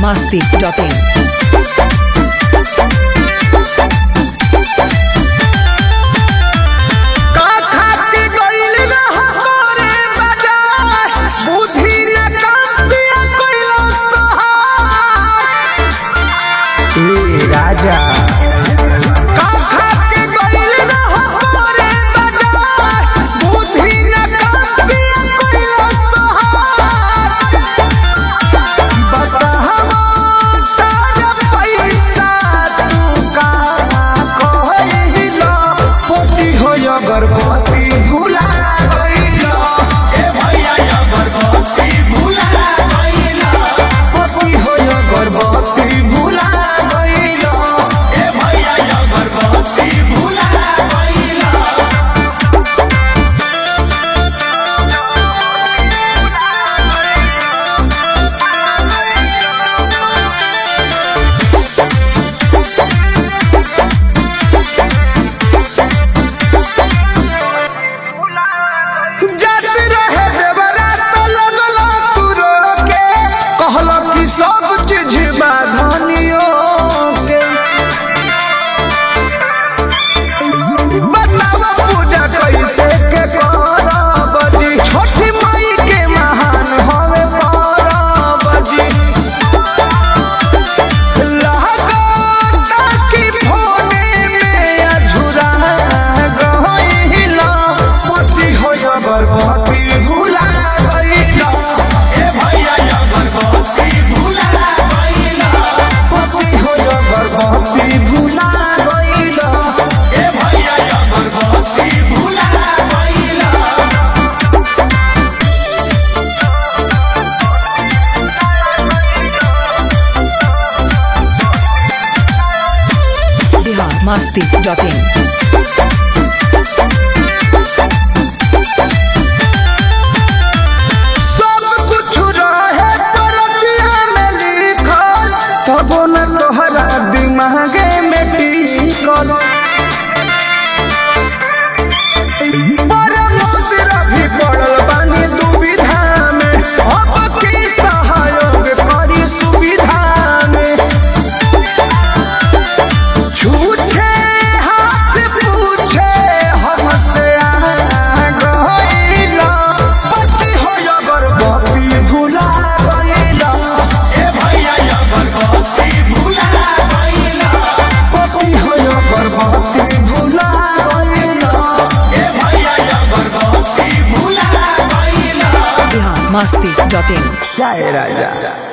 masti.in. का खाके गइल रह मोरे बाजार बुद्धि न काम दिया कइलस तोहार ए राजा का खाके गइल रह मोरे बाजार बुद्धि न काम दिया कइलस तोहार बताहवा सारा पैसा तू का कहिला पोती हो अगरबत्ती भुला गइला ए भैया अगरबत्ती भुला गइला पोती हो अगरबत्ती भुला गइला ए भैया अगरबत्ती भुला गइला जद रहे देवरा तो लगलो तू रोके कहलो कि सब चीज बाधनियो के बतावा पूजा कैसे के करब जी छोटी माई के महान हवे परब जी लागता कि फोने में अझुरा गइला पति हो अगरबत्ती भुला गइला ए भैया अगरबत्ती भुला गइला पति हो अगरबत्ती भुला गइला ए भैया अगरबत्ती भुला गइला Bihar masti.in. सब कुछ रहे परचिया में लिखल तबो न तोहरा दिमागे में टिकल पर मोसरा भी पड़ल बानी दुविधा में अब की सहयोग करी सुविधा में छूछे हाथ पूछे हमसे आ गइला पति हो अगरबत्ती भुला गइला ए भैया अगरबत्ती भुला गइला पति हो अगरबत्ती भुला गइला ए भैया अगरबत्ती भुला गइला Bihar masti.in. जय राजा